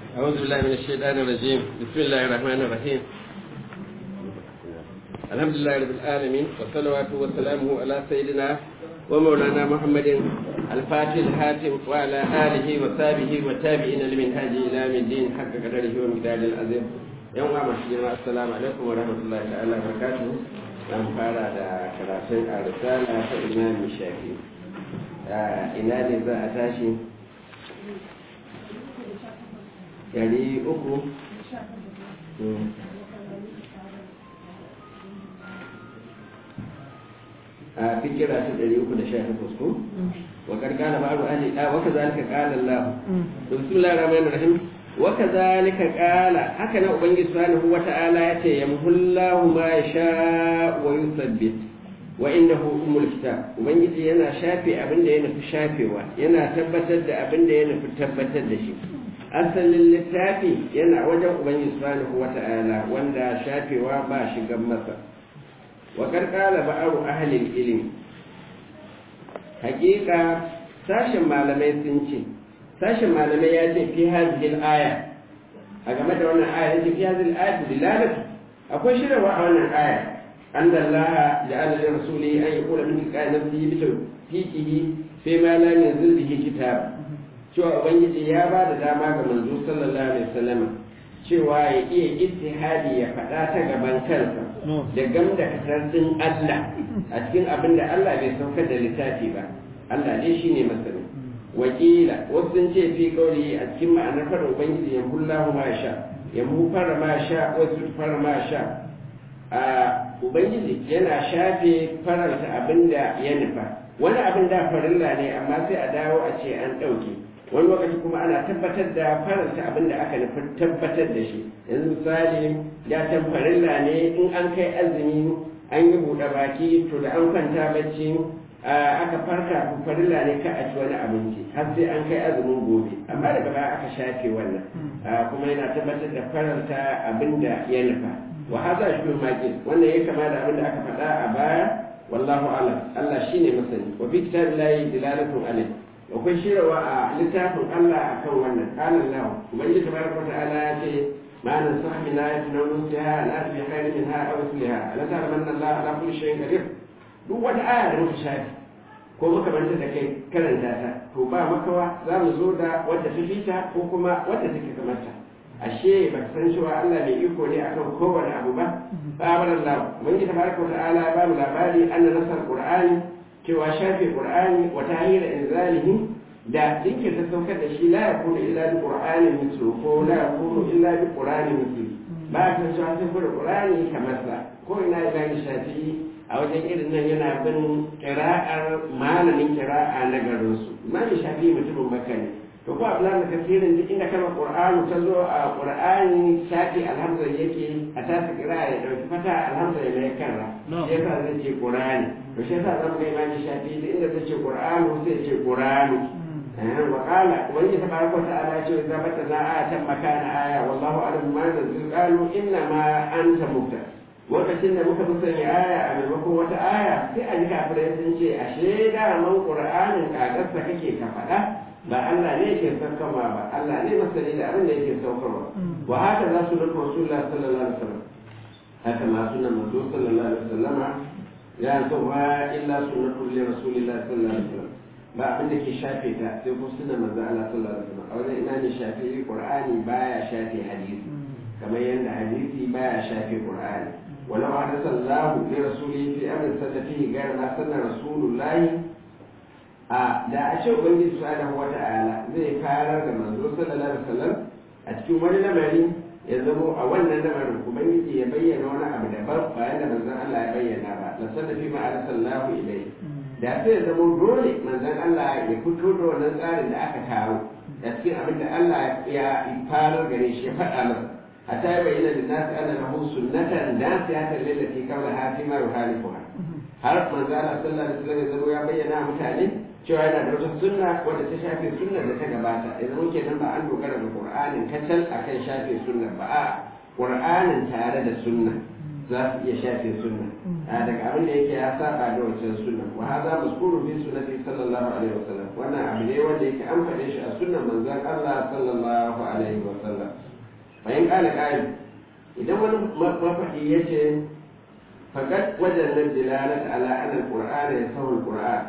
أعوذ بالله من الشيطان الرجيم بسم الله الرحمن الرحيم الحمد لله رب العالمين والصلوات وسلامه على سيدنا ومولانا محمد الفاتح الحاتم وعلى آله وصحبه والتابعين لمنهاج إلى يوم الدين حق قدره ومقداره العظيم يوم ما السلام عليكم ورحمة الله تعالى وبركاته zan fara da karatun a risala ta imam shafi ina ne za a tashi ɗari uku a fikira ta ɗari uku da sha takwas ko wa karkana ba'adu ahli a waka zalika qala Allah bismillahir rahmanir rahim wa kadhalika qala haka nan ubangiji subhanahu wata'ala yace yamhullahu ma yasha wa yuthabbit wa indahu umul kitab ubangiji yana shafe abin da ya nufi shafewa yana tabbatar da abin da ya nufi tabbatar da shi asalin littafi yana wajen ubangiji subhanahu wata'ala wanda shafewa ba shigan masa wa karkala ba'aru ahlil ilmi hakika sashen malamai sun ce sashen malamai ya ce fi hazil aya a game da wannan aya yace fi hazil aya dilalatu akwai shirarwa a wannan aya an da Allah ja'ala li rasuli an yaqula min qala nafsihi bi tawfiqihi fi ma lam yanzil bihi kitab cewa ubangiji ya ba da dama ga manzo sallallahu alaihi wasallam cewa ya iya ijtihadi ya faɗa ta gaban kansa da gamda kasarcin Allah a cikin abin da Allah bai saukar da littafi ba Allah dai shine masani wakila wasu sun ce fi kauli a cikin ma'anar fara ubangiji ya hullahu ma sha ya mu fara ma sha wasu fara ma sha a ubangiji yana shafe faranta abin da ya nufa wani abin da farilla ne amma sai a dawo a ce an ɗauke wani lokaci kuma ana tabbatar da faranta abin da aka nufi tabbatar da shi yanzu misali ya can farilla ne in an kai azumi an yi buɗe baki to da an kwanta bacci aka farka farilla ne ka a ci wani abinci har sai an kai azumin gobe amma daga baya aka shafe wannan kuma yana tabbatar da faranta abin da ya nufa wa haza shi maki wannan ya kama da abin da aka faɗa a baya wallahu alam Allah shine masani wa fi kitabillahi dilalatun alayh akwai shirawa a littafin Allah a kan wannan ƙalan lahu ubangiji tabaraka wa ta'ala ya ce ma nan sahmi na yati na nusiha la bi khairin minha aw misliha ala ta'ala manna Allah ala kulli shay'in qadir duk wata aya da muka shafi ko muka manta da kai karanta ta to ba makawa za mu zo da wadda ta fita ko kuma wadda take kamar ta ashe ba san cewa Allah mai iko ne akan kowane abu ba ba Allah ubangiji tabaraka wa ta'ala ya ba mu labari anna nasar qur'ani cewa shafe qur'ani wa tahira inzalihi da jinkirta saukar da shi la yakunu illa bi qur'anin mithlu ko la yakunu illa bi qur'anin mithlu ba ta cewa sai da qur'ani kamar sa ko ina da shafi a wajen irin nan yana bin qira'ar malamin qira'a na garin su malamin shafi mutumin makka ne to ko ablan da kasirin duk inda kalmar qur'ani ta zo a qur'ani shafi alhamza yake a tasa qira'a ya dauki fata alhamza ya mai karra shi yasa zai ce qur'ani to shi yasa zamu ga imani shafi duk inda ta ce qur'anu sai ce qur'anu wa qala wani tabaraka wa ta'ala ya ce idza batana ayatan makana aya wallahu a'lam ma nazil qalu inna ma anta mubtar lokacin da muka musanya aya a maimakon wata aya sai a ji kafirai sun ce ashe da man qur'anin kagarsa kake ka faɗa ba Allah ne yake saukarwa ba Allah ne masani da abin da yake saukarwa wa haka za su nufi rasulullah sallallahu alaihi wasallam haka ma sunan manzo sallallahu alaihi wasallama ya so ba illa sunnatu li rasulillah sallallahu alaihi wasallam ba abin da ke shafe ta sai ko sunan manzo Allah sallallahu alaihi wasallam a wajen ina ne shafe qur'ani baya shafe hadisi kamar yadda hadisi baya shafe qur'ani ولو حدث الله لرسوله في امر سد فيه غير ما سن رسول الله a da a ce ubangiji subhanahu wa ta'ala zai farar da manzo sallallahu alaihi wasallam a cikin wani lamari ya zamo a wannan lamarin ubangiji ya bayyana wani abu daban bayan da manzon Allah ya bayyana ba la sanda fi ma sallahu ilai da sai ya zamo dole manzon Allah ya fito da wannan tsarin da aka kawo da cikin abin da Allah ya farar gare shi ya faɗa masa hatta ya bayyana da nasu ana lahu sunnatan nasihatan lillati qawlaha fi ma yuhalifuha har manzo Allah sallallahu alaihi wasallam ya zamo ya bayyana mutane cewa yana da wata sunna wadda ta shafe sunnar da ta gabata ya zama kenan ba an dogara da qur'anin kacal akan shafe sunnar ba a qur'anin tare da sunna za su iya shafe sunna daga abin da yake ya saba da wancan sunna wa hadha mazkuru fi sunnati sallallahu alaihi wasallam wannan abu ne wanda yake an faɗe shi a sunnar manzon Allah sallallahu alaihi wasallam bayan ƙala ƙari idan wani mafaɗi ya ce faƙat wajen nan dilalata ala anal qur'ana ya sahul qur'an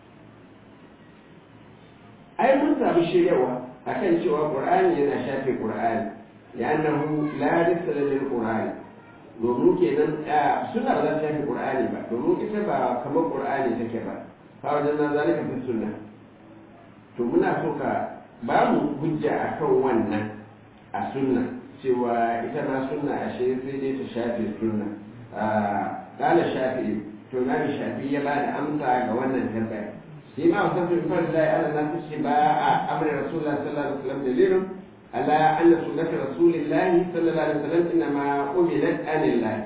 ai mun samu shiryawa akan cewa qur'ani yana shafe qur'ani li'annahu la risala lil qur'ani domin kenan suna ba za ta shafe qur'ani ba domin ita ba kamar qur'ani take ba fa wajen nan zalika fi sunna to muna so ka ba mu hujja akan wannan a sunna cewa ita ma sunna ashe sai dai ta shafe sunna kala shafi'i to na shafi ya ba da amsa ga wannan tambaya shi ma wasan fi fara da ala na fi shi ba a amri rasulullah sallallahu alaihi wasallam dalilun ala anna sunnati rasulillah sallallahu alaihi wasallam inna ma umilat anillah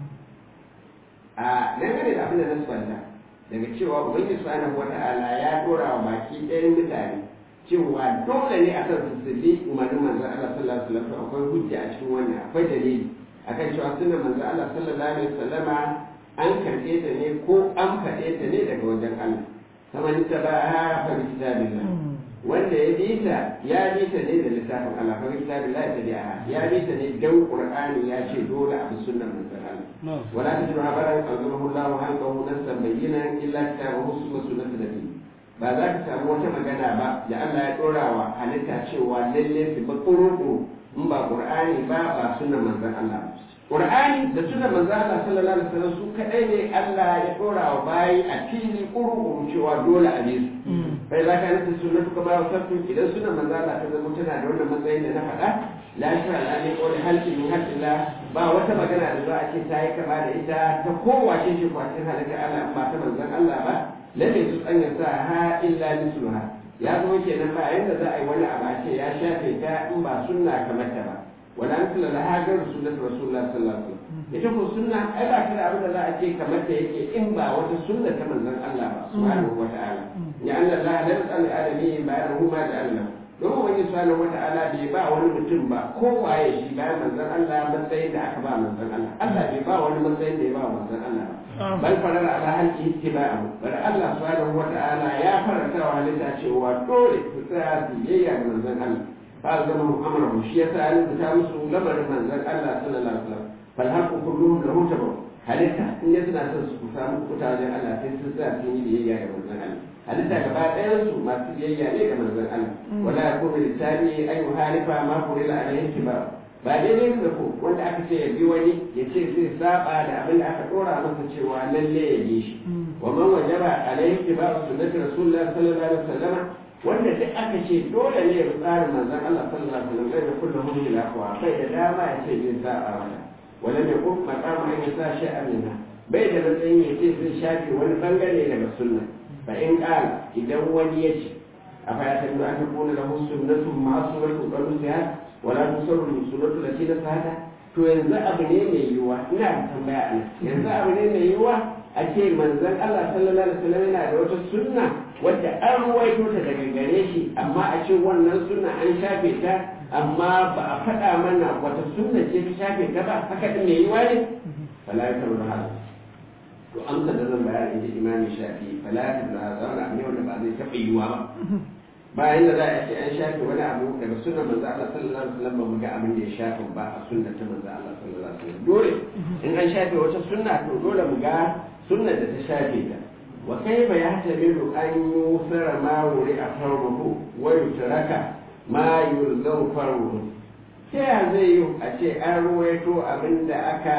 a dangane da abin da na sabanta daga cewa ubangiji subhanahu wata'ala ya dora wa baki ɗayan mutane cewa dole ne akan su su bi umarnin manzon Allah sallallahu alaihi wasallam akwai hujja a cikin wannan akwai dalili akan cewa sunan manzon Allah sallallahu alaihi wasallama an karɓe ta ne ko an faɗe ta ne daga wajen Allah kamar ta ba ha fa bi kitabillah wanda ya bi ta ya bi ta ne da littafin Allah fa bi kitabillah ta bi'a ya bi ta ne dan Qur'ani ya ce dole a bi sunnar manzon Allah wala tajidu habaran anzalahu Allah hanqahu nasan bayyana illa kitabahu sunna sunnatu nabi ba za ka samu wata magana ba da Allah ya dora wa halitta cewa lalle su ba kuru in ba Qur'ani ba ba sunnar manzon Allah Qur'ani da sunnar manzon Allah sallallahu alaihi wasallam su kadai ne Allah ya dora wa bayi a fili kuru cewa dole a bi su bai za ka nufi sunnatu kama wasattu idan sunan manzon Allah ta zama tana da wannan matsayin da na faɗa la shara la ne qawli halki min halqillah ba wata magana da za a ce ta yi kama da ita ta kowace ce kwacin halitta Allah ba ta manzon Allah ba lalle su tsanya sa ha illa misluha ya zo kenan ba yanda za a yi wani abu a ce ya shafe ta in ba sunna kamar ta ba wala an kula laha ga rasulullahi rasulullah sallallahu alaihi wasallam ita ko sunna ai ba ta da abin da za a ce kamar ta yake in ba wata sunna ta manzon Allah ba subhanahu wa ta'ala ya anna Allah la yasal adami bayan ma da Allah don wani subhanahu wa ta'ala bai ba wani mutum ba ko waye shi bayan manzon Allah matsayin da aka ba manzon Allah Allah bai ba wani matsayin da ya ba manzon Allah ba bal farar ala halki ittiba'u bal Allah subhanahu wa ta'ala ya faranta wa halitta cewa dole su tsaya su yayya ga manzon Allah fa zama amara shi yasa an ta musu lamarin manzon Allah sallallahu alaihi wasallam fal haqqu kulluhum lahu tabu halitta in ya suna son su samu kuta wajen Allah sai sun tsaya sun yi biyayya ga manzon Allah halitta gaba ɗayan su masu biyayya ne ga manzon Allah wala yakunu lisani ay halifa ma qulila alayhi ba ba daidai da ko wanda aka ce ya bi wani ya ce zai saba da abin da aka dora masa cewa lalle ya bi shi wa man wajaba alayhi ba sunnati rasulullah sallallahu alaihi wasallam wanda duk aka ce dole ne ya bi tsarin manzon Allah sallallahu alaihi wasallam zai kullu hu ila qawa bai da dama ya ce zai saba mata wala ne ko maqama an yasa shay'an minha bai da matsayin ya ce zai shafe wani bangare daga sunna fa in qala idan wani ya ce afa ya tabu an takuna lahu sunnatu ma'suratu qalusiha wala tusarru sunnatu lati nasahata to yanzu abu ne mai yiwuwa ina da tambaya a yanzu abu ne mai yiwuwa a ce manzon Allah sallallahu alaihi wasallam yana da wata sunna wadda an ruwaito ta daga gare shi amma a ce wannan sunna an shafe ta amma ba a faɗa mana wata sunna ce ta shafe ta ba haka din mai yiwuwa ne fala ya taru hal to amsa da zan bayar inda imami shafi fala ya taru hal zauna abu ne wanda ba zai taɓa yiwuwa ba bayan da za a ce an shafe wani abu daga sunan manzo Allah sallallahu alaihi wasallam ba mu ga abin da ya shafe ba a sunna ta manzo Allah sallallahu alaihi wasallam dole in an shafe wata sunna to dole mu ga sunnar da ta shafe ta wa kaifa yahtamilu an yusara ma wuri a farruhu wa yutraka ma yulzau farruhu ta ya zai yi a ce an ruwaito abin da aka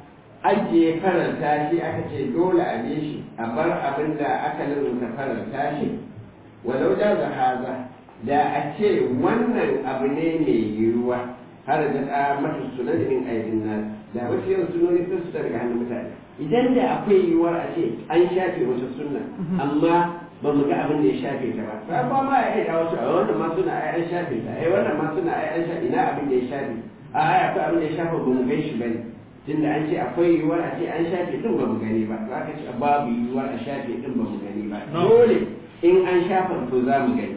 ajiye faranta shi aka ce dole a bi shi a bar abin da aka lalata faranta shi walau da da haza da a ce wannan abu ne mai yiwuwa har da ta mata sunan min aidin nan da wasu yau sunoni sun su daga hannun mutane idan da akwai yiwuwar a ce an shafe wata sunna amma ba mu ga abin da ya shafe ta ba sai ba ma ai da wasu a wannan ma suna ai an shafe ta ai wannan ma suna ai an shafe ina abin da ya shafe a ai akwai abin da ya shafe ba mu gan shi bane tunda an ce akwai yiwuwar a ce an shafe din ba mu gani ba za ka ce babu yiwuwar a shafe din ba mu gani ba dole in an shafa to za mu gani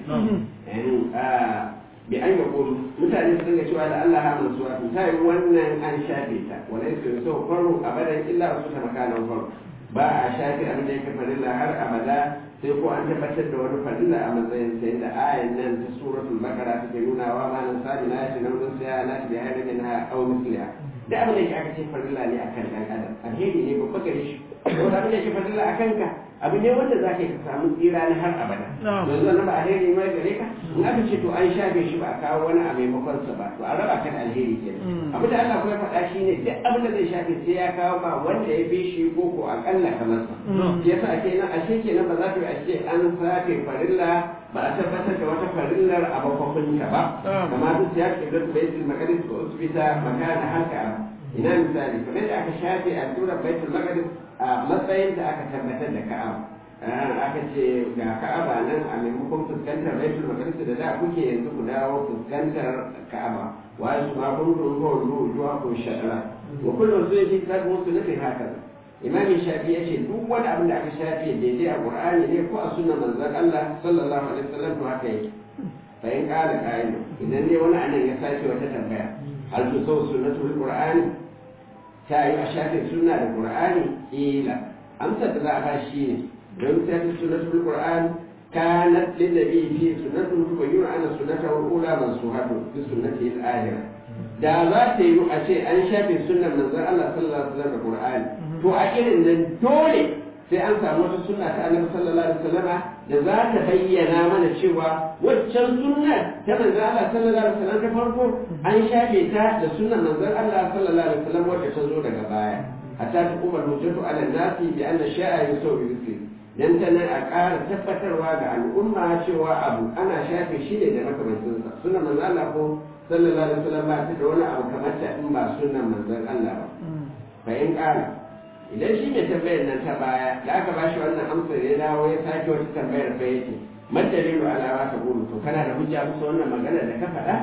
bi an ga kudu mutane su dinga cewa da Allah hamun suwa to ta yi wannan an shafe ta wala yake so farko abadan illa wasu ta makanan farko ba a shafe abin da yake farilla har abada sai ko an tabbatar da wani farilla a matsayin sai da ayan nan ta suratul baqara take nuna wa ma nan sabi na shi nan sai na bi hayar min ha aw misliha da abin da yake aka ce farilla ne akan dan adam alheri ne babba gare shi ko da abin da yake farilla akan ka abu ne wanda za ka samu tsira na har abada yanzu wannan ba alheri ne gare ka in aka ce to an shafe shi ba a kawo wani a maimakon sa ba to a raba ka da alheri kenan abin da Allah kuma faɗa shi ne duk abin da zai shafe sai ya kawo ba wanda ya fi shi ko ko akalla kamar sa yasa ake nan ashe kenan ba za ka yi a ce an safe farilla ba a tabbatar da wata farillar a bakwakun ta ba kamar duk ya ke da baitul maqdis ko usbita makana haka ina misali kamar da aka shafe a tura baitul maqdis a matsayin da aka tabbatar da ka'aba aka ce ga ka'aba nan a maimakon fuskantar baitul maqdis da da kuke yanzu ku dawo fuskantar ka'aba wa su ma kun kun ko ruwa ko shadara wa kullu zai ji kad musu nufin haka imam shafi ya ce duk wani abin da aka shafe daidai a qur'ani ne ko a sunnar manzon Allah sallallahu alaihi wasallam to haka yake fa in qala qa'ilu idan ne wani anan ya sake wata tambaya hal tu sau sunnatul qur'ani ta yi a shafe sunna da qur'ani ila amsar da za a ba shi ne don ta fi sunnatul qur'an kanat lin nabi fi sunnatul tubayyinu anna sunnatahu al-ula mansuhatun fi sunnati al-akhirah da za ta yi a ce an shafe sunnar manzon Allah sallallahu alaihi wasallam da qur'ani to a irin nan dole sai an samu wata sunna ta annabi sallallahu alaihi wasallama da za ta bayyana mana cewa waccan sunnar ta manzon Allah sallallahu alaihi wasallam ta farko an shafe ta da sunnar manzon Allah sallallahu alaihi wasallam wacce ta zo daga baya hatta ta kuma hujjatu ala nasi bi anna sha'a yusawi bi dan ta nan a ƙara tabbatarwa ga al'umma cewa abu ana shafe shi ne da makamancinsa sunnar manzon Allah ko sallallahu alaihi wasallam ba ta da wani abu kamar ta in ba sunnar manzon Allah ba fa in ƙara idan shi mai tambayar nan ta baya da aka ba shi wannan amsar ya dawo ya sake wata tambayar fa yake madalilu alawa ta gudu to kana da hujja musu wannan magana da ka faɗa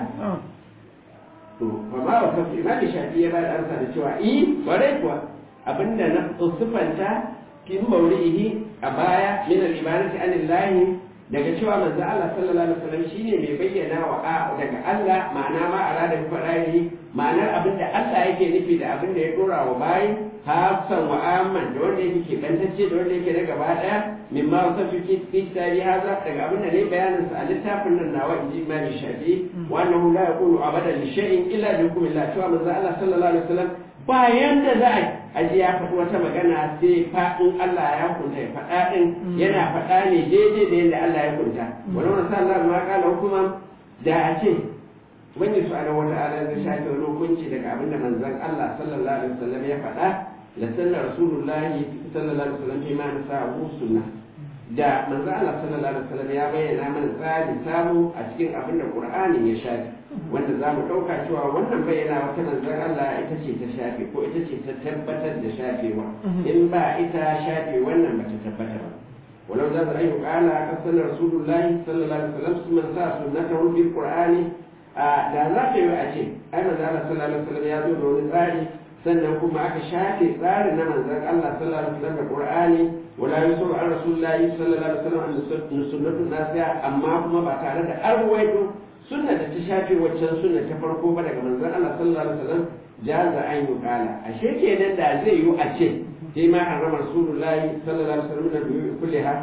to ba ma wa kafi imam shafi ya ba da amsa da cewa eh kwarai kuwa abinda na sufanta fi mawrihi a baya min al-ibadati anillahi daga cewa manzo Allah sallallahu alaihi wasallam shine mai bayyana wa a daga Allah ma'ana ma arada bi fadahi ma'anar abinda Allah yake nufi da abinda ya dora wa bayi hafsan wa amman da wanda yake kebantacce da wanda yake na gaba daya mimma wasafi fi kitabi haza daga abinda ne bayanin sa a littafin nan nawa inji imam shafi wa annahu la yaqulu abadan li shay'in illa bi hukmillah cewa manzo Allah sallallahu alaihi wasallam bayan da za a aji ya faɗi wata magana sai faɗin Allah ya kunta ya faɗa ɗin yana faɗa ne daidai da yadda Allah ya kunta wani wani sa Allah ma kala hukuma da a ce wani su ala wata ala zai shafe wani hukunci daga abin da manzon Allah sallallahu alaihi wasallam ya faɗa da sanna rasulullahi sallallahu alaihi wasallam fi ma nasa sunna da manzon Allah sallallahu alaihi wasallam ya bayyana mana tsari samu a cikin abin da Qur'ani ya shafe wanda za mu ɗauka cewa wannan bayyana wata manzon Allah ita ce ta shafe ko ita ce ta tabbatar da shafewa in ba ita shafe wannan ba ta tabbata ba walau za su ayyuka ala kasan rasulullahi sallallahu alaihi wasallam su man sa sunnatahu bil qur'ani da za ta yi a ce ai manzon Allah sallallahu alaihi wasallam ya zo da wani tsari sannan kuma aka shafe tsarin na manzon Allah sallallahu alaihi wasallam da qur'ani wala yusuru an rasulullahi sallallahu alaihi wasallam an sunnatu nasiya amma kuma ba tare da arwaito sunna da ta shafe waccan sunna ta farko ba daga manzon Allah sallallahu alaihi wasallam jaza an yi kala ashe kenan da zai yi a ce sai ma harama rasulullahi sallallahu alaihi wasallam da biyu kulliha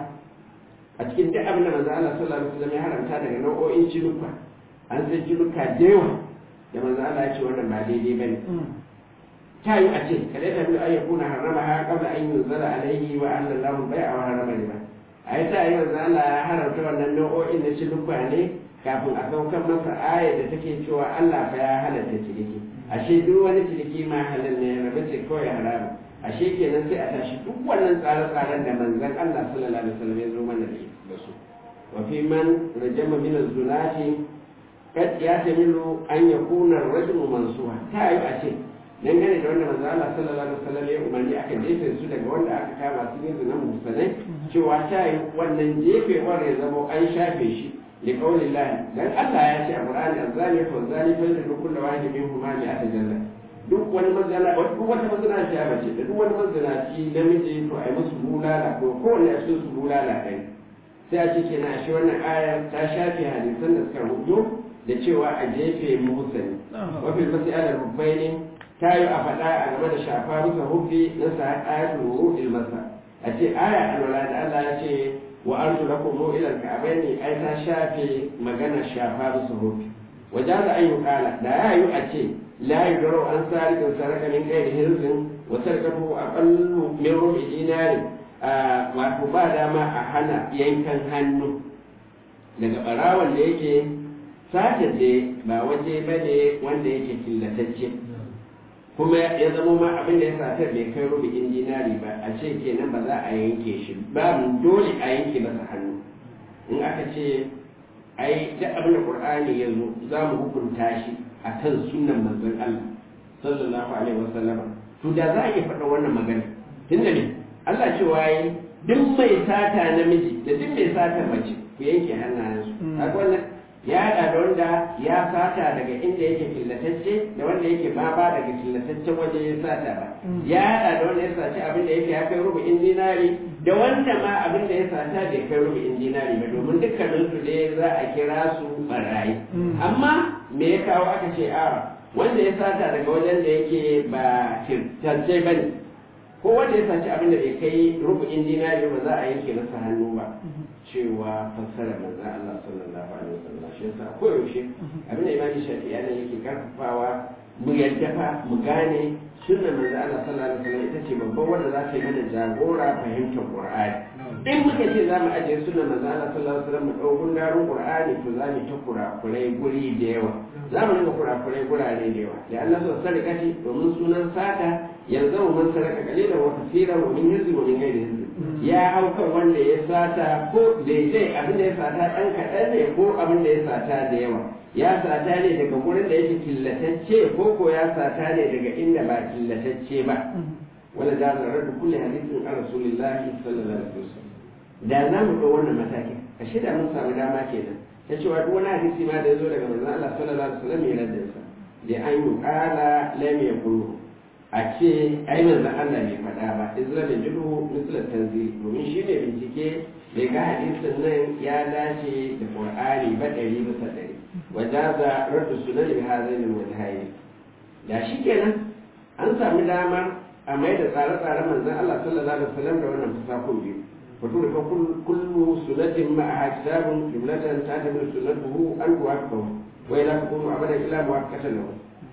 a cikin duk abin da manzon Allah sallallahu alaihi wasallam ya haramta daga nau'o'in cinuka an san cinuka da yawa da manzon Allah ya ce wannan ba daidai bane ta yi a ce kada ta bi ayyukuna harama ha qabla an yunzala alaihi wa anna Allahu bai'a wa harama riba ai ta yi manzon Allah ya haramta wannan nau'o'in na cinuka ne kafin a saukar masa ayar da take cewa Allah fa ya halatta ciniki ashe duk wani ciniki ma halal ne rabe ce kawai haramu ashe kenan sai a tashi duk wannan tsare-tsaren da manzon Allah sallallahu alaihi wasallam ya zo mana da su wa fi man rajama min az-zulati kad ya tamilu an yakuna ar-rajulu mansuha ta yi a ce dangane da wanda manzo Allah sallallahu alaihi wasallam ya umarni aka jefe su daga wanda aka kama su yin zina musanai cewa ta yi wannan jefewar ya zama an shafe shi لقول الله dan Allah ya ce a Qur'ani azani fa zani fa da kullu wahid minhum ma ya tajalla duk wani mazala duk wata mazala ta bace da duk wani mazala ci namiji to ai musu bulala ko ko ne a cikin su bulala kai sai a ce kenan shi wannan ayar ta shafe hadisan da suka rubuto da cewa a jefe musani wa fil mas'ala rubbaini ta yi a faɗa a game da shafa musa hubbi na sa ayatul ruhil masa a ce aya alwala da Allah ya ce wa arjulakum mu ila al-ka'bayn ai ta shafe magana shafa bisa hofi wajaza an yuqala da ya yi a ce la yudaru an sariqin saraka min ghairi hirzin wa sarqatu aqallu min rubi dinari wato ba dama a hana yankan hannu daga barawan da yake satar da ba waje bane wanda yake killatacce kuma ya zama ma abin da ya satar bai kai rubu'in dinari ba a ce kenan ba za a yanke shi ba dole a yanke masa hannu in aka ce ai duk abin da qur'ani ya zo za mu hukunta shi a kan sunan manzon Allah sallallahu alaihi wasallama to da za a iya faɗa wannan magana tunda ne Allah cewa yi duk mai sata namiji da duk mai sata mace ku yanke hannayensu kaga wannan ya haɗa da wanda ya sata daga inda yake killatacce da wanda yake baba daga killataccen waje ya sata ba ya haɗa da wanda ya saci abin da yake ya kai rubu'in dinari da wanda ma abin da ya sata bai kai rubu'in dinari ba domin dukkanin su dai za a kira su barayi amma me ya kawo aka ce a wanda ya sata daga wajen da yake ba killatacce ba ne ko wanda ya saci abin da bai kai rubu'in dinari ba za a yanke masa hannu ba cewa fassara manzo Allah sallallahu alaihi wasallam shi yasa ko yaushe abin da Imam Shafi'i yana yake karfafawa mu yadda fa mu gane sunnar manzo Allah sallallahu alaihi wasallam ita ce babban wanda za ta yi mana jagora fahimtar Qur'ani in muka ce za mu ajiye sunnar manzo Allah sallallahu alaihi wasallam mu dau gundarin Qur'ani to za mu ta kurakurai guri da yawa za mu rinka kurakurai gurare da yawa da Allah so sadaka domin sunan sata yanzu mun sadaka kalilan wa kaseeran wa min hizbi wa min ghairi hizbi ya hau kan wanda ya sata ko daidai abin da ya sata ɗan kaɗan ne ko abin da ya sata da yawa ya sata ne daga gurin da yake killatacce ko ko ya sata ne daga inda ba killatacce ba wala da zarar da kulle hadisin an rasulillahi sallallahu alaihi wasallam da za mu ɗau wannan matakin a shida mun samu dama kenan ta cewa duk wani hadisi ma da ya zo daga manzon Allah sallallahu alaihi wasallam ya raddasa da an yi ƙala lam yakunu a ce ai manzon Allah bai faɗa ba izra da jidu mislan tanzili domin shi ne bincike bai ga hadisin nan ya dace da qur'ani ba ɗari bisa ɗari wajaza raddu sunan bi hazaini wajhaini da shi kenan an sami damar a mai da tsare-tsaren manzon Allah sallallahu alaihi wasallam da wannan fasakon biyu wato da kullu sunatin ma'a kitabun jumlatan ta'tabiru sunnatuhu an tuwaqahu wa ila takunu abadan ila muwaqqatan lahu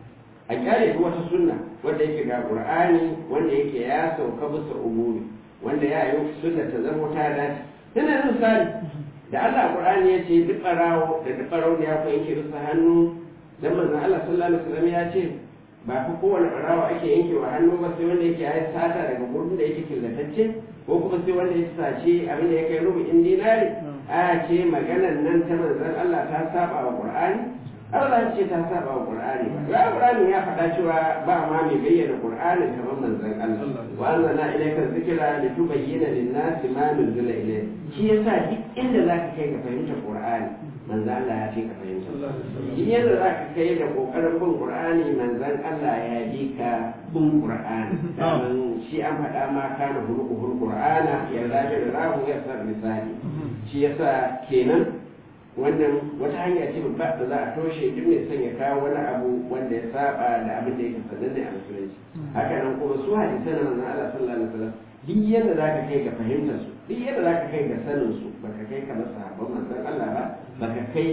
a kyale duk wata sunna wanda yake ga qur'ani wanda yake ya sauka bisa umuri wanda ya yi sunna ta zama ta dace tana nan misali da Allah qur'ani ya ce duk barawo da duk barawo ya ku yanke bisa hannu dan manzon Allah sallallahu alaihi wasallam ya ce ba fa kowane barawo ake yankewa hannu ba sai wanda yake ya sata daga gurbin da yake killatacce ko kuma sai wanda ya sace abin da ya kai rubu'in dinari a ce maganan nan ta manzon Allah ta saba wa qur'ani Allah ce ta saba wa Qur'ani ba. Ya Qur'ani ya faɗa cewa ba ma mai bayyana Qur'ani kamar manzon Allah. Wa anzalna ilayka dhikra litubayyana lin-nasi ma nuzila ilayhi. Shi yasa duk inda zaka kai ka fahimta Qur'ani manzon Allah ya fi ka fahimta. Duk yadda zaka kai da kokarin bin Qur'ani manzon Allah ya bi ka bin Qur'ani. Dan shi an faɗa ma kana hulqul Qur'ana ya zaji da rahu ya sar misali. Shi yasa kenan wannan wata hanya ce babba da za a toshe duk mai son ya kawo wani abu wanda ya saba da abin da yake sananne a musulunci haka nan kuma su hadisan nan na Allah sallallahu alaihi wasallam duk yadda zaka kai ga fahimtar su duk yadda zaka kai ga sanin su baka kai kamar sahabban manzon Allah ba baka kai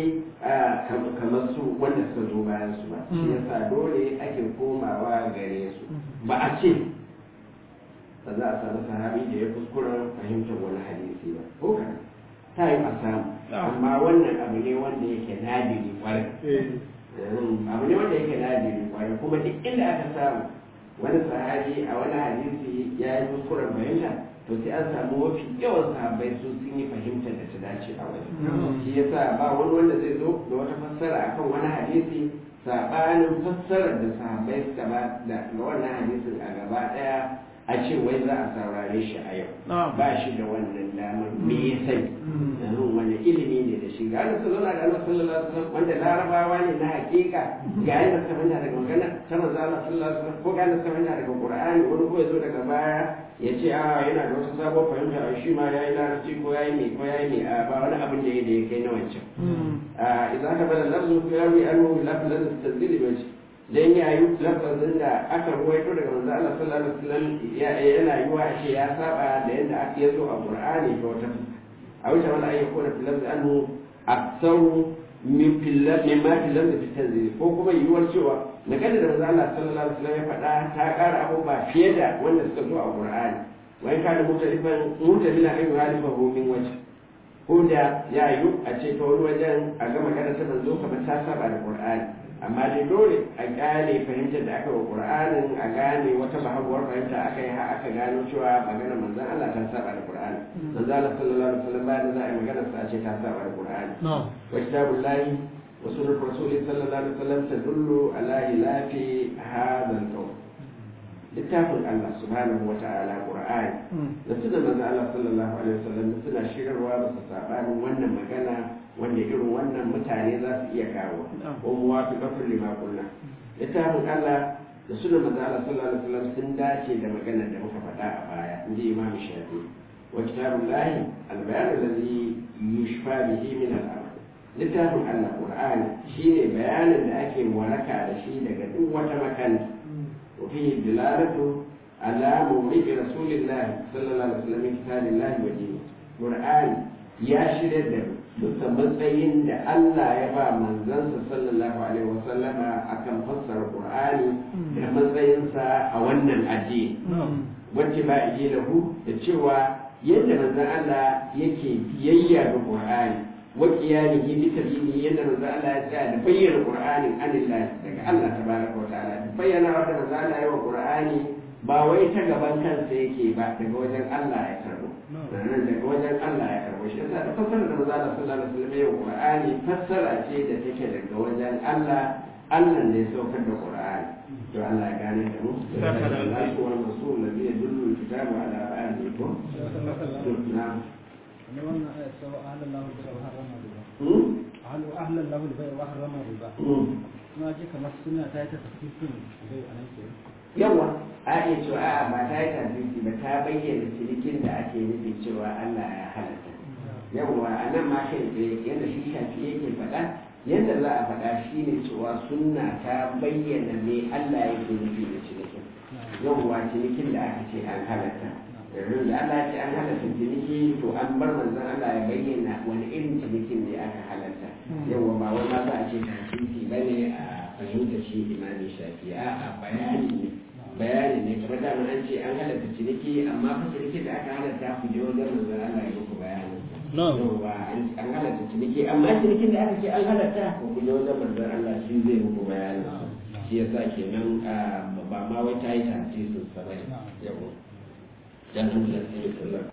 kamar su wanda suka zo bayan su ba shi yasa dole ake komawa gare su ba a ce ba za a samu sahabi da ya kuskura fahimtar wani hadisi ba ko kana ta yi a samu amma wannan abu ne wanda yake nadiri kwarai abu ne wanda yake nadiri kwarai kuma duk inda aka samu wani sahabi a wani hadisi ya yi kuskuren fahimta to sai an samu mafi yawan sahabbai su sun yi fahimtar da ta dace a wajen shi yasa ba wani wanda zai zo da wata fassara akan wani hadisi sabanin fassarar da sahabbai suka ba da wannan hadisin a gaba daya a ce wai za a saurare shi a yau ba shi da wannan damar me ya sani yanzu wani ilimi ne da shi ga su zauna da Allah sallallahu alaihi wasallam wanda larabawa ne na hakika ga yadda suka fahimta daga magana ta manzo Allah sallallahu alaihi wasallam ko ga yadda suka fahimta daga Qur'ani wani ko ya zo daga baya ya ce a yana da wasu sabon fahimta a shi ma yayi larabci ko yayi me ko yayi me a ba wani abin da ya da ya kai na wancan a idan ka bada lafzu fi yarwi anhu lafzan tazili bai dan ya yi lafazin da aka ruwaito daga manzo Allah sallallahu alaihi wasallam yana yiwa a ce ya saba da yadda aka yazo a Qur'ani da wata a wuce wani ayyuka na filar da annu aksaru min filar min ma filar da fitar zai ko kuma yiwuwar cewa magana da manzo Allah sallallahu alaihi wasallam ya faɗa ta ƙara abubuwa fiye da wanda suka zo a Qur'ani wai ka da mutalifan mutalina ayu halifahu min wajh ko da ya yi a ce ta wani wajen a ga magana ta manzo kamar ta saba da Qur'ani amma dai dole a gane fahimtar da aka wa Qur'anin a gane wata bahaguwar fahimta aka yi har aka gano cewa magana manzon Allah ta saba da Qur'ani manzo Allah sallallahu alaihi wasallam bayan za a yi magana sa a ce ta saba da Qur'ani wa kitabullahi wa sunnat rasuli sallallahu alaihi wasallam tadullu ala ilafi hadha al-qawl littafin Allah subhanahu wa ta'ala Qur'ani da suna manzo Allah sallallahu alaihi wasallam suna shirarwa ba su sabanin wannan magana wanda irin wannan mutane za su iya kawo ko muwafiqatul lima qulna littafin Allah da suna manzo Allah sallallahu alaihi wasallam sun dace da maganar da muka faɗa a baya inji Imam Shafi wa kitabullahi al-bayan alladhi yushfa bihi min al-amr littafin Allah Qur'ani shine bayanin da ake waraka da shi daga duk wata makanta وفيه دلالة على مورد رسول الله صلى الله عليه وسلم من كتاب الله ودينه قرآن يا شرد matsayin da Allah ya ba manzansa sallallahu alaihi wasallam akan fassara Qur'ani da matsayinsa a wannan addini wacce ba ije lahu da cewa yadda manzon Allah yake biyayya ga Qur'ani wa qiyamihi bi sabili yadda manzon Allah ya tsaya da bayyana Qur'ani anillahi daga Allah tabaraka wa ta'ala bayyana wanda manzon Allah ya wa Qur'ani ba wai ta gaban kansa yake ba daga wajen Allah ya karbo nan daga wajen Allah ya karbo shi yasa da fassara da manzon Allah sallallahu alaihi wasallam ya wa Qur'ani fassara ce da take daga wajen Allah Allah ne ya saukar da Qur'ani to Allah ya gane da mu Allah ko wani masul da zai dullu kitabu ala ba'di ko na'am ne wannan aya cewa ahlan lahu bi wa harrama riba hmm ahlu ahlan lahu bi wa harrama riba hmm kuma ji kamar suna ta yi ta tafsirin bai anan ke yawa a iya cewa a'a ba ta yi tabbisi ba ta bayyana cinikin da ake nufi cewa Allah ya halatta yawa a nan ma kai tsaye yadda shi shafi yake faɗa yadda za a faɗa shi ne cewa sunna ta bayyana me Allah yake nufi da cinikin yawa cinikin da aka ce an halatta yanzu da Allah ya ce an halatta ciniki to an bar manzon Allah ya bayyana wani irin cinikin ne aka halatta yawa ba wai ma za a ce tabbisi ba ne a fahimta shi imamin shafi a bayani ne bayani ne kamar da an ce an halatta ciniki amma fa ciniki da aka halatta ku je wajen manzon Allah ya muku bayani yawa an halatta ciniki amma cinikin da aka ce an halatta ku je wajen manzon Allah shi zai muku bayani shi yasa kenan ba ma wai ta yi tafsirin sa bane yawa dan Allah sai ya